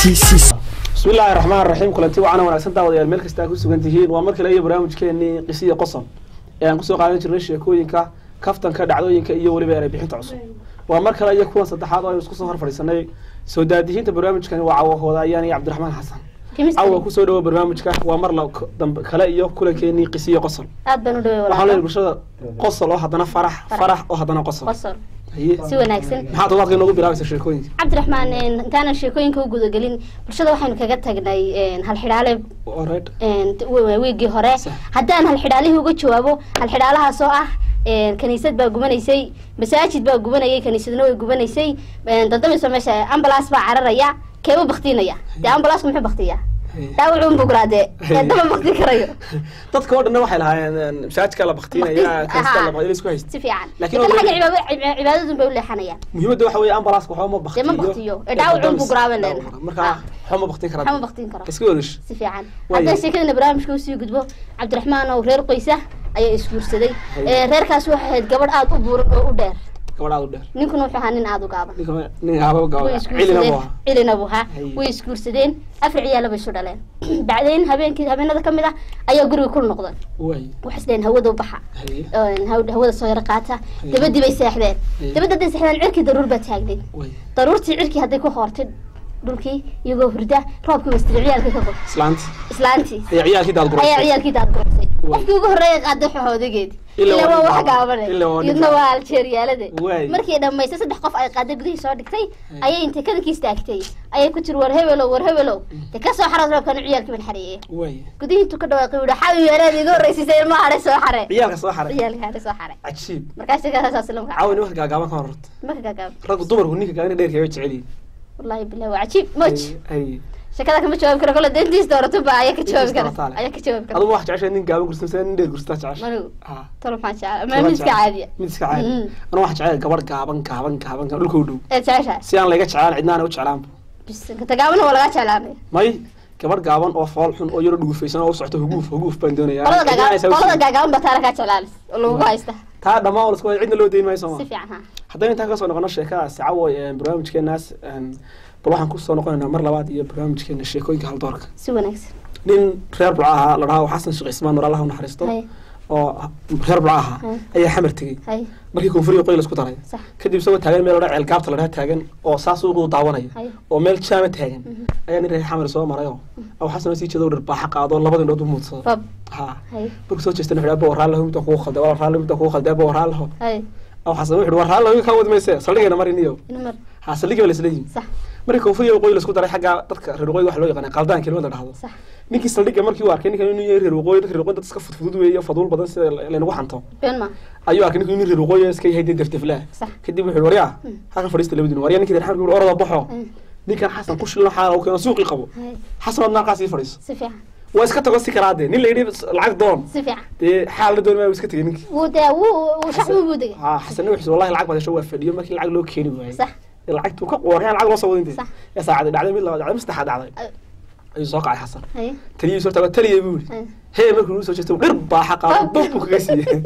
bismillahi raxmaan raxiim kulanti wacana wanaagsan daawadayaal meel kasta ku sugan tihiin waa mar kale iyo barnaamijkeenii qisiya qoson ee aan kusoo qaadan jirnay sheekooyinka kaftanka dhacdooyinka iyo weliba eray bixinta cusub waa mar kale iyo kuwan saddexaad oo aynu isku soo hor fadhiisanay soo daadihiinta barnaamijkani waa cawo hoodayaan iyo cabdiraxmaan xasan cawa kusoo dhawo barnaamijka waa mar la dambe kale iyo kulankeenii qisiya qosol aad baan u dhaway waxaan leeyahay walaalo bulshada qosol oo haddana farax farax oo haddana qosol qosol haye si wanaagsan maxaa todobaadka inoogu bilaabaysa sheekooyinka cabdiraxmaan een, intaanan sheekooyinka u gudagelin bulshada waxaynu kaga tagnay een, halxidhaale alright een, w- wiigii hore Sax. haddaan halxidhaalihii uga jawaabo halxidhaalahaas oo ah een, kaniisad baa gubanaysay masaajid baa gubanayay kaniisadna way gubanaysay een, dandamayso meesha ambalaas baa cararaya keeba baktiinaya dee ambalaaska muxuu baktiyaa dhaawacu un bugraade ee daba bakti karayo dadka oo dhanna waxay lahaayeen masaajidka la baktiinaya kanista la baktiinaya isku haysta si fiican Laakiin laakiin oo- xagga cibaado- ciba- cibaadadun bay u leexanayaan muhiimadda waxa weeye ambalaska waxba ma dee baktiyo ma baktiyo ee dhaawacu un bugraabe leenahay marka Ah. waxba ma baktin waxba ma karaa baktiin karo iska wadash si fiican Waayo. haddaan sheekadana barnaamijka usii gudbo cabdiraxmaan oo reer qoysa ayaa isguursaday Haye. Ee, reerkaas waxay ahayd gabadh aada u buuran oo u dheer gabadhaad u dheer ninkuna wuxuu ahaa nin aada u gaaban ninka nin haaba way gabadha cilina isguursadeen buu ahaa cilina buu ahaa Haye. way isguursadeen afar ciyaala bay isu dhaleen bacdayn habeenkii habeenada ka mid ah ayaa guriga ku noqday way waxay isdhaheen hawada u baxa haye Een, haw- hawada soo yaro qaata Haye. dabadii bay seexdeen Haye. dabadda hadday seexdeen cirkii daruur baa taagnayd way daruurtii cirkii hadday ku hoortay dhulkii iyagoo hurda roobkii wastiri ciyaalkii ka qor islaanti islaantii ayaa ciyaalkii daad ayaa gurasay ciyaalkii daad guraysay Way. qofkii ugu horreeya qaaday xoxoodageedi Ilaa ilaa waa waa wax nin gaaban. gaabane Ilaa waa nin iyadna gaaban. waa aljeeriyaalade Way. markii dhammaysay saddex qof ay qaaday gudihii soo dhigtay ayay intay kadankii istaagtay ayay ku tiri war hebelow war hebelow de ka soo xarood roobkana ciyaalkii ban xareeyey way gudihii intuu ka dhawaaqay wuhi xawi yeeleed iga horreysisay ilma hare soo xare ciyaalka soo xaray ciyaalkii hare soo xare cajiib markaas sheekadaas islamka caawa nimanka gaagaaban ka hororta maka gaagaab raggu dumarku ninka gaagana dheerka way jecel yihiin wallahi bilahi waa cajiib moj haye sheekada kama jawaabi karo kole dentiis doorato ba ayaa ka jawaabi Dentiis kara doorataa leh. ayaa ka jawaabi kara adugu wax jeceshay nin gaaban gursan mise nin dheer gurstaa jeceshay manigu ha talo maxaa jecel ma mid iska caadiya mid iska caadi Mm. anu wax jecel gabadh gaaban gaaban gaaban gaaban dhulka u dhow ee jeceshahay si aan layga jeclaan cidnaana u jeclaanba bisinka tagaabana waa laga jeclaanay may gabadh gaaban oo fool xun oo yaro dhugufaysan oo u socto huguuf huguuf baan doonayaa qolada Cidna aysan gaagaaban u qolada sheegin. gaagaaban baa taana kaa jeclaalis oo lagugu haysta taa dhammaan oo lasku wada cidna loo deyn maayo si sooma fiican ha haddaynu intaan kasoo noqono sheekadaas cawoy barnaamijkeenaas een, bal waxaan kusoo noqonaynaa mar labaad iyo barnaamijkeena sheekooyinka haldoorka si wanaagsan nin reer bulca ahaa la dhahaa xasan sheekh ismaan nur allah u naxariisto hay oo reer bulca ahaa Hay. ayaa xamar tegey hay markii koonfuriga qoy lasku daray sax kadib isagoo taagan meel odhan ceelgaabta la dhaha taagan oo saas ugu daawanaya hay oo meel jaama taagan ayaa nin reer xamar soo maray oo aw xasan sii jeedo dharbaaxa qaado labada indhood u muudsado bab ha hay markuu soo jeestana wuxuu abo waraan lahu midda kugu khalday wala raan midda kugu khalday abo waraan lahu hay aw xasan wuxuu waraan lahu ka wad mayse saldhigana marin iyo ina mar ha saldhiga la isla yimi sax markii koonfuriga qoy lasku daray xagga dadka reer waqooyi waxa loo yaqaan qaldaan kelimad la dhahdo sax ninkii saldhiga markii uu arkay ninkan inuu yahay reer waqooyi dadka reer waqooyi dad iska fudfudud weeye faduul badan sida laynagu xanto been ma ayuu arkay ninkii inuu reer waqooyi iska yahay dee defteflaa sax kadib wuxuu waryaa halkan fadhiista labadiin waryaa ninkii reer xamar wuxuu orada baxo hay ninkan xasan ku shilno xaala uu keeno suuqii qabo hay xasan ood naaqaas ii fadhiiso si fiican waa iska tago si karaade nin la yidhi lacag doon si fiican dee xaal la doon maa iska tegay ninkii wuu dee wuu wuu shacbi buu degay ha xasan wuxuu wallahi lacag baad hesho waa fadhiyo markii lacag loo keeni waayey sax lacagtuu ka qooryaa lacag loo soo wada intay Sax. ee saacadii dhacday mid labaad dhacday mid saddexaad dhacday Ay. ayuu soo kacay xasan hay taliyii soo tago taliyay buu yidhi hay hee markuu soo jeesto dhir baaxa qaado bab buu kaga siiyey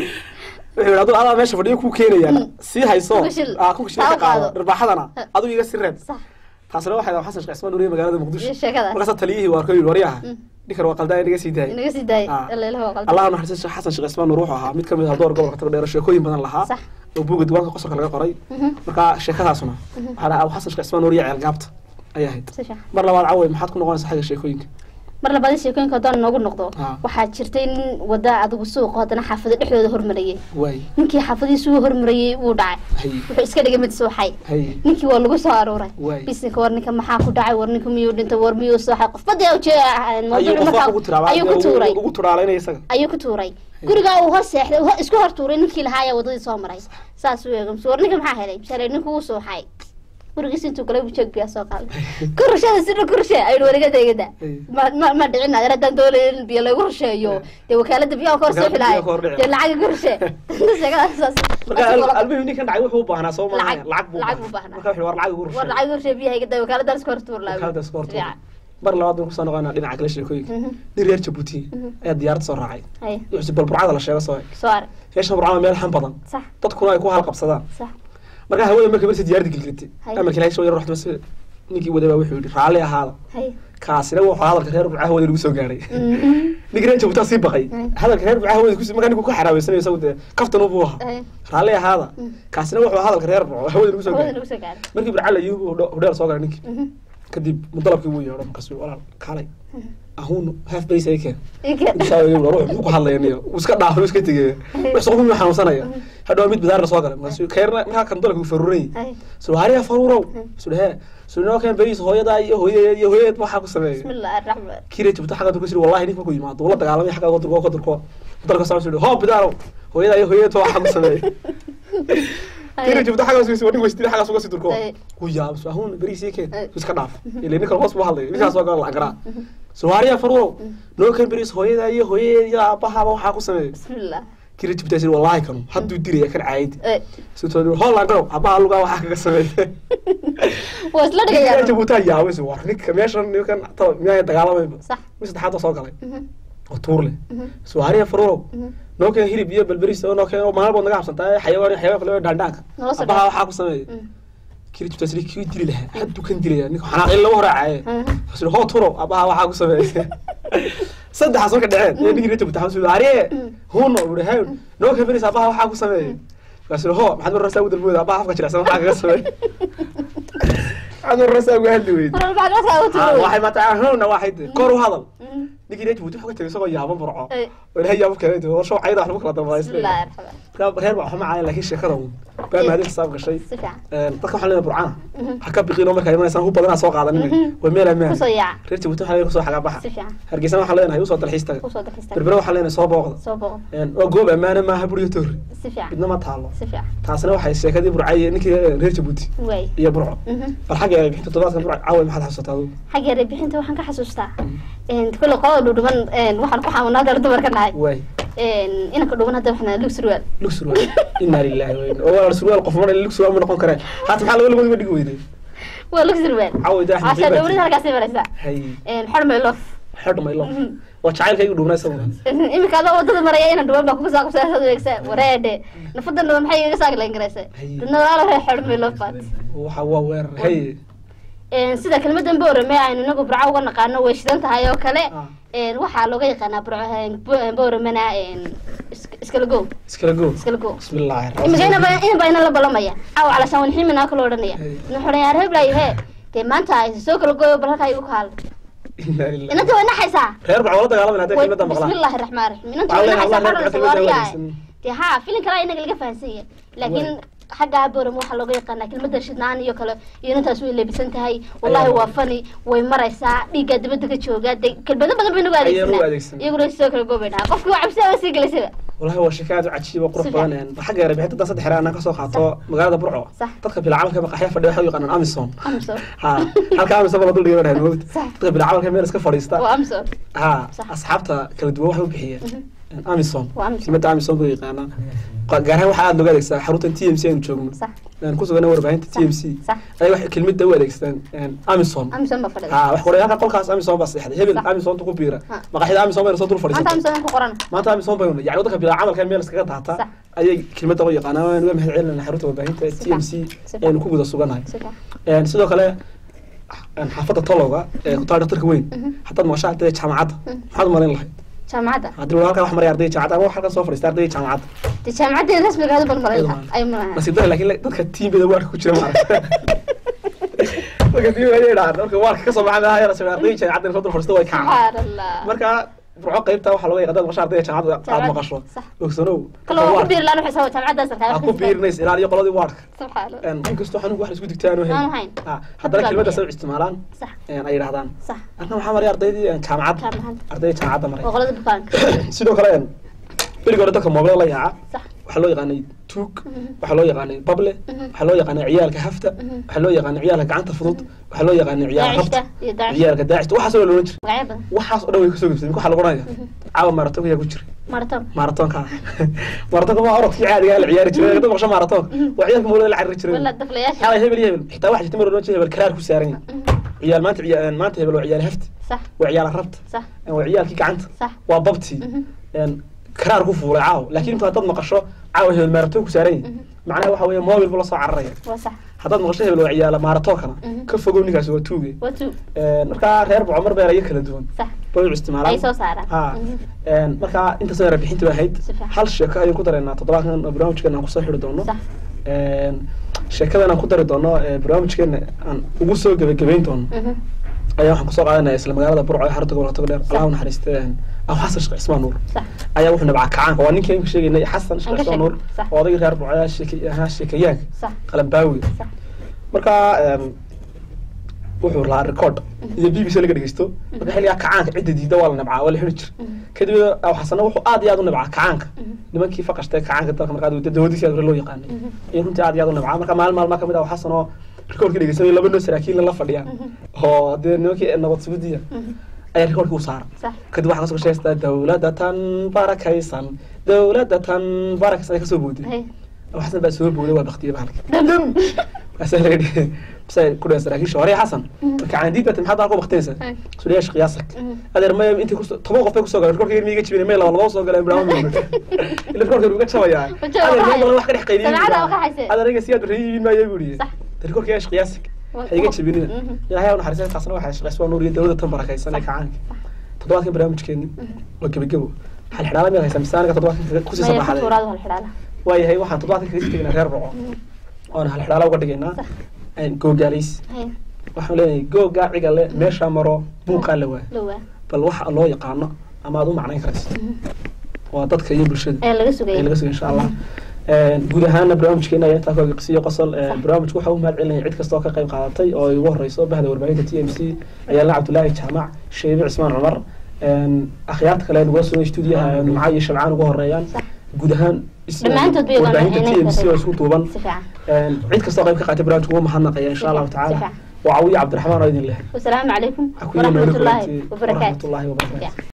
wuxuu yidhi aduu adaa meesha fadhiyo kuu keenayaa Mm. sii hayso Ku shil. aa ku shil Taa ka u qaado. qaado dhirbaaxadana Ha. adigu iga si reeb sax taasina waxay ahaa xasan sheekh ismaan nuriye magaalada muqdisho iyo sheekadaas markaasa taliyihii waa arkay waryaha Mm. ninkan waa qaldaa inaga sii daayay inaga sii daayay Ah. ila ilaha waa qaldan allah naxariista xasan sheekh ismaan nuur wuxuu ahaa mid ka mid ah door gobolka tagdheer sheekooyin badan lahaa sax oo buugga diiwaanka qosolka laga qoray Mhm. marka sheekadaasuna waxaa dhaha abu xasan sheekh ismaan nuur iyo ceel gaabta ayay ahayd si fiican mar labaad cawey maxaad ku noqonaysaa xagga sheekooyinka mar labaad sheekooyinka haddaan noogu noqdo Ah. waxaa jirtay nin wada adigu suuqa haddana xaafado dhexdooda hormarayay waay ninkii xaafadihiisa uu hormarayay wuu dhacay hay wuxuu iska dhigay mid suuxay hay ninkii waa lagu soo aruuray Waay. bisinka war ninka maxaa ku dhacay war ninka miyuu dhintay war miyuu sooxay qof badii ujee ayuu mawduuc qof wax markaa ugu tiraaba ayuu ku tuuray ugu turaalaynaya isaga ayuu ku tuuray gurigaa uu hor seexday uu hor- isku hor tuuray ninkii lahaa ayaa wadadii soo maray saas uu eegay war ninka maxaa helay misale ninku wuu suuxay gurigiis intuu galay buu jeeg biyaa soo qaaday kurashada sida kurashe ayuu wariga deegada Ay. ma ma ma dhicin adeer haddaan doonay in biyo lagu rusheeyo dee wakaalada biyaha ka hor soo Wakaalada xilaayo biyaha ka hor dhici. dee lacag kurashe sheekadaas saas marka al- almuhim ninkan dhacay wuxuu u baahnaa soo maaha Lacag- lacag buu lacag buu baahnaa. marka wuxuu war lacag ugu war rushay lacag kurashe biyaha iga day wakaalada iska hor tuur laabi wakaalada iska horta mar labaad baan kusoo noqonaa dhinaca kale sheekooyinka nin reer jabuuti ayaa diyaarad soo raacay hay wuxuu bal burcada la sheego soo soo ar meeshan burcada meel xan badan sax dadkuna ay ku halqabsadaan sax marka hawada marka marsi diyaaradda gelgelatay Hay. amarka ilaahay soo yar ruxda mase ninkii wadaba wuxuu yidhi raalli ahaada hay kaasina wuxuu hadalka reer burca hawada lagu soo gaadhay Mhm. ninkii reer jabuutaa sii baqay Mm. hadalka reer burca hawada kusi markaa ninku ka xaraabeysanay isagu dee kaftan buu ahaa hay raalli ahaada Mm. kaasina wuxuu hadalka reer burco hawada lagu soo hawada gaadhay lagu soo gaaray markii burca la yii hudheel soo galay ninkii Mhm. kadib mudalabkii wuu yeedho markaasuu walaal kaalay ahuun haaf bays ay keen Ika. intaa ruux muxuu ku hadlaya niyo uu iska dhaafay uu iska tegay wax soo xun xanuunsanaya hadhow mid bidaar la soo galay markaasuu keerna markaa kan dalku faruuray hay soo hariya faruurow soo he soo noo keen bays hooyada iyo hooyadeed iyo hooyadeed waxa ku sameeyay bismillahi araxmaan kire jibta xagga durka sir wallahi ninka ku yimaado wala dagaalamay xagga durka ka durko dalka soo soo hoo bidaaro hooyada iyo hooyadeed waxa ku sameeyay kire jibta xagga soo soo wadin weystiri xagga soo soo durko Ay. ku yaab soo ahun bariis keen Ay. iska dhaaf ilaa ninka hoos buu hadlay ninka soo gal lacagara soo hariya faruurow noo keen bariis hooyada iyo hooyadeed iyo aabaha waxa ku sameeyay bismillah kire jibta sir wallahi kanu hadduu diraya kan caayid Ay. soo holland garow aabaha lugaa waxa kaga sameeyay waa isla Kire dhigayaa jibta yaabay soo war ninka meeshan ninkan ta miyaa dagaalamay sax mid saddexaad oo soo galay Mhm. oo tuur leh Mhm. suwaariya faruurow Mhm. noo keen hilib iyo balberis oo noo keen oo maalin bood naga habsantaa xayawaan xayawaan kale oo dhaandhaanka Nala soo abaha dhaaf. waxaa ku sameeyay Mhm. kiri jibtaasni kii dili lahaa hadduu kan dilaya ninka xanaaqin lagu horaacaye Mhm. asir hoo turow abaha waxaa ku sameeyay saddexaas marka dhaceen iyo ninkii rajab taxan suwaariye huno uri hay noo keen beris abaha waxaa ku sameeyay asir hoo maxaad mar rasaa u dalbooda abaha afka jilicsan waxaa kaga sameeyay maxaad mar rasaa uga hadli weydi Mar walba waxaad u Ah, tiri waxay mataa howna waxay tahay kor u hadal Mhm. ninkii rajab wuxuu ka tagay isagoo yaaban burco Ay. oo ilaahay yaabo keenay oo show cayda wax lagu kala dambeeyay bismillahi araxmaan reer reer baa waxma caayan laakiin sheekada uun baa maadin xisaab gashay si fiican een dadka waxaan leenahay burcana Mhm. ha ka biqin oo markaa imanaysan hub badanaa soo qaadanina Mhm. waa meel amaan kusoo yaaca reer jabuuti waxaan leenahay kusoo xagaa baxa si fiican hargeysa waxaan leenahay usoo dalxiis taga kusoo dalxiista berbera waxaan leenahay soo booqda soo boqo een waa goob ammaana maaha buriyo toori si fiican midna ma taalo si fiican taasina waxay sheekadii burcay ninkii reer jabuuti waay iyo burco Mhm. bal xagga ay bixinta toddobaadkan burco caawa maxaad xasuusataa adigu xagga reebixinta waxaan ka xasuustaa kule qolada dhudhuban waxaan ku xamunaa dara dumarka nahay waay inanka dhuban hadda waxna lug surwaal lug surwaal inaa lillahi wa inna oo waa surwaal qof mana lug surwaal ma noqon karee haata maxaa laga labadiba dhigi weyday waa lug surwaal caawa daa casha dhowrida halkaasay maraysaa hay xor maylof xidh maylo waa jacaylkaygu dhuubnaa isaguna iminka adoo wadada maraya inan dhuban baa kuga saa kubsaasad weegsa wareedhe nafadan dhuban maxay iga saagi layn garaysa Hay. dadna walaalo ree xor maylof baat waxa waa weerar hay sida kelmadan boorame aynu inagu burco uga naqaano way shidan tahay oo kale Ah. waxaa looga yaqaanaa burco booramena iskala go iskala go iskala go bismillaahi imika inaba inaba ina la balamaya aw calashaan wanximinaa kala odhanaya Hey. nuxunayaa reeblayo hee dee maanta ay soo kala gooyo bal halkaa igu kaal inaa lillahi inanta way naxaysaa reer baa wala dagaalamayna hadday Way- kelmadda maqlaan bismillaahi raxmaan raxiim inanta Waxaa way leenahay naxaysaa Allah reer xarunta baa kelmadda waariyahay wanaagsan. dee haa filin kalaa inaga laga fahansan yahay laakiin xagga boram waxaa looga yaqaanaa kelmadda shidnaan iyo kale iyo inantaas way leebisan tahay wallahi Ayaa. waa fani way maraysaa dhiiggaa dibadda ka joogaa dee kelmado badan bay nagu Ayaa nagu adeegsanaa adeegsanaa. iyaguna soo kala goobay dhahaa qofkii waa cabsida waa sii gelaysaba wallahi waa sheeko aad u cajiib oo qurux Si badan een xagga yare bixinta dan saddex xere anaan kasoo qaato magaalada burco Sax. dadka bila camalka maqaxya fadhiya waxay u yaqaanaan amison amso ha halka amison baa la dul dhigan dhahay moogta Sax. dadka bila camalka meel iska fadhiista waa amso ha Sax. asxaabta kala duwan waxay u bixiyeen amison Waa Amazon. kelmadda amison buu yaqaanaa Qa- gaar ahaan waxaa aad looga adeegsadaa xaruntan t m c aynu joogno sax aan ku sugana warbaahinta t m c sax ay waxay kelmadda u adeegsadaan amison amson baa fadhida ha wax qorayaalka qolkaas amison baa seexday hebel Sax. amisonta ku biira Ha. maqaxyada amison bayna soo dul maanta fadhiisatay amson ku qoran maanta amison baynu yani waddanka bilaa camalka meel iskaga daata Sax. ayay kelmadda u yaqaanaan waan uga mahad celinayna xarunta warbaahinta t m c Si aynu ku guda suganahay si fiican Een, sidoo kale een, xaafadda tolowga ee ku taal dhaktarka weyn Mhm. haddaad maqasho ardayda jaamacadda maxaad u malayn lahayd jaamacadda haddii walaal halkaa wax maraya ardayda jaamacadda ama wax halkan soo fadhiista ardayda jaamacadda dee jaamacadeeda rasmiga hadu balmalay Ayadoo ay malaha nasiib dara laakiin dadka tiimbeda waarka ku jira maaragta marka tiimba ayay dhahaan marka waarka kasoo baxay meelaha yar soo ardayda jaamacadda inay soo dul fadhiisto way kacaan subxaan allah marka burco qaybta waxaa looga yaqaan maqasho ardayda jaamacadda aad Jaamacad, maqasho sax. ogsanow kalo waa ku biiri laan waxay soo jaamacaddaas aa arkaa ku biirinays ilaaliyo qoladii waarka subxaan allah Een, inkastoo xanuunka wax la isku digtaano Aan ahayn. haddana Hadda kelmadda baa soo isticmaalaan sax een, ay yidhahdaan sax arna waxaa maray ardaydii een, jaamacadda jaamacadda ardayda jaamacadda maray waa qolada bukaanka sidoo kale een, berigii hore dadka moobila la yaaca sax waxaa loo yaqaanay tuug Mhm. waxaa loo yaqaanay bable Mhm. waxaa loo yaqaanay ciyaalka hafta Mhm. waxaa loo yaqaanay ciyaalka gacanta fudud waxaa loo yaqaanay ciyaal daacishta rabta iyo daacishta ciyaalka daacista waxaas oo loolan jira magacyo badan waxaas oo dhan way kasoo gebsay waxaa lagu oranaya caawa maratonka yaa ku jira maraton maratonka maratonka waa orodkii caadiga la ciyaari jiray dad maqsho maratonka waa ciyaalka moolada la cariri jiray wala daflayaasha xalay hebel iyo hebel xitaa waxa jirta mar oran jiray hebel karaar ku saaran yahay ciyaal maanta ciyaal maanta hebel waa ciyaal hafti sax waa ciyaal rabta sax waa ciyaalkii gacanta sax waa babtii Mhm. een karaar ku fuulay caaw laakiin intu haddaad maqasho caawa hebel maaratoon ku saaran yahay macnaha waxa weeye mobil buu la soo cararaya waa sax haddaad maqasho hebel waa ciyaala maaratoonkana Mhm. ka fogow ninkaasi waa tuuge waa tu markaa reer boco mar beerayo kala duwan sax bay u isticmaalaan ay soo saaraan ha Mhm. markaa intaasoo yara bixintii ba ahayd Si fiican. hal sheeko ayaan ku dareynaa toddobaadkan oo barnaamijkeena aan kusoo xidhi doono sax sheekadan aan ku dari doono ee barnaamijkeena aan ugu soo gebagabeyn doono Mhm. ayaa waxaan kusoo qaadanaya isla magaalada burco ee xarunta gobolka togdheer allah u naxariiste abu xasan sheekh cismaan nuur sax ayaa wuxuu nabcaa kacaanka waa ninkii aan ka sheegaynay xasan sheekh Aan ka cismaan nuur sheegnay, sax. oo odagii reer burco ayaa sheeke- ahaa sheekayaanka sax qalambaawi sax marka em, wuxuu lahaa record iyo b b c laga dhegeysto marka xilligaa kacaanka cidda diida waa la nabcaa waa la xiri jir Mhm. kadib abu xasana wuxuu aad iyo aad u nabcaa kacaanka Mhm. nimankii faqashtay kacaanka dalka markaa dawadiisi aad hore loo yaqaanay Mhm. iyo runtii aad iyo aad u nabcaa marka maalin maalmaa kamid ah abu xasan oo recordka dhegeysanay laba noo saraakiilla la fadhiyaan oo dee nimankii nabad sugudiya Mhm. ayaa recordkii u saara sax kadib waxaa kasoo sheegtaa dawladda tan barakaysan dawladda tan barakaysan ay kasoo booday hay abu xasan baa soo booday waa baktiyey bahalka dam say ku dhaheen saraakiisha hore xasan marka caandiid baa maxaad halka baktinaysa Ay. suliyash qiyaasak Mhm. adeer maya intii ku toban qof bay kusoo galeen rekorka miiga jibinay may laba laba soo galeen barnaamij ila rekorka uga jabayaa Wajaba adeer waxay- may badan wax ka dhex qaydiyay Samcada waxa hayse. adeer iga siyaad rayiin maayo buu yidhi Sax. rekorka yash qiyaasak Wa- ha iga jibinina Mhm. ilaahay u naxariistay taasna waxay shaqaysbaa nuur iyo dawladda tan barakaysan ee kacaanka toddobaadkan barnaamijkeeni waa gebagebo hal xidhaala miyaad haysaa misaanka toddobaadkan kusii maya sabaxaday futuraadu hal xidhaala waayahay waxaan toddobaadkan kaga sii tegaynaa reer boco oona hal xidhaala uga dhigaynaa Sax. googaalays hay waxaan leenahay googaa cigale meeshaa maro buuqaa la waa dhowaa bal waxa loo yaqaano ama aad u macnayn karayso waa dadka iyo bulshada ayaa laga ay sugaya laga suga insha allah guud ahaana barnaamijkeena ayaa intaa kooga qisiyo qosol Sax. barnaamijku waxa u mahad celinaya cid kasta oo ka qayb qaadatay oo ay ugu horeyso bahda warbaahinta t m c ayaala cabdulaahi jaamac sheebe cismaan cumar akhyaarta kale nagula sugan stuudiyaha numca iyo shabcaan ugu horeeyaan Sax. guud ahaan is- Dhammaantood bay warbaahinta t wada m c oo isku duuban si fiican cid kasta oo qayb ka qaatay barnaamijku ugu mahadnaqaya insha allahu Si tacaala fiican. waa cawiya cabdiraxmaan oo idin leh wasalaamu calaykum Ha ku yimaado waraxmatullaahi kulantii. wabarakaatu waraxmatullaahi wabarakaatu